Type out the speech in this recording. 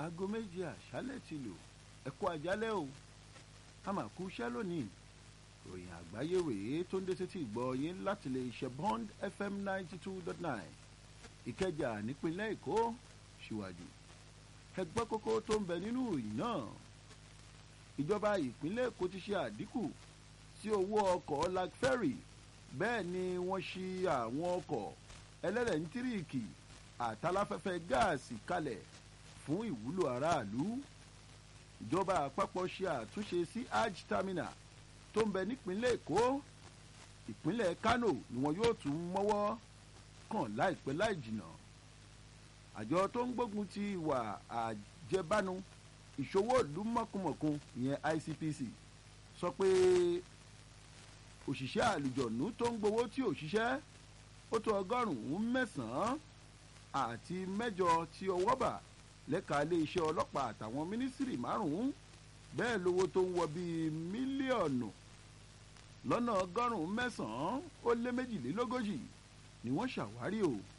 aago méje àṣálẹ̀ ti lò ẹ̀kọ́ àjálẹ̀ o a máa kú iṣẹ́ lónìí ròyìn àgbáyé rèé tó ń dé sétí ìgbọ́ yín láti lè ṣe bond fm ninety two dot nine ìkẹjà nípínlẹ̀ èkó síwájú ẹgbẹ́ kókó tó ń bẹ nínú ìròyìn náà ìjọba ìpínlẹ̀ èkó ti ṣe àdínkù sí owó ọkọ̀ lag ferry bẹ́ẹ̀ ni wọ́n ṣí àwọn ọkọ̀ ẹlẹ́rẹ̀ẹ́ntíríìkì àtàláfẹ́fẹ́ gáàsì kalẹ̀ fún ìwúlò aráàlú ìjọba àpapọ̀ ṣe àtúnṣe sí hajj terminal tó ń bẹ nípínlẹ̀ èkó ìpínlẹ̀ kano ni wọn yóò tún mọ́wọ́ kàn láìpẹ́ láì jìnnà àjọ tó ń gbógun ti ìwà àjẹbánu ìṣòwò ìlú mọ̀kùmọ̀kùn ìyẹn icpc sọ pé òṣìṣẹ́ àlùjọ̀nù tó ń gbowó tí ò ṣiṣẹ́ ó tó ọgọ́rùn-ún mẹ́sàn-án àti mẹ́jọ tí ọwọ́ bà lẹ́ka iléeṣẹ́ ọlọ́pàá àtàwọn mínísírì márùn-ún bẹ́ẹ̀ lówó tó ń wọ bíi mílíọ̀nù lọ́nà ọgọ́rùn-ún mẹ́sàn-án ó lé méjìlélógójì ni wọ́n ṣàwárí o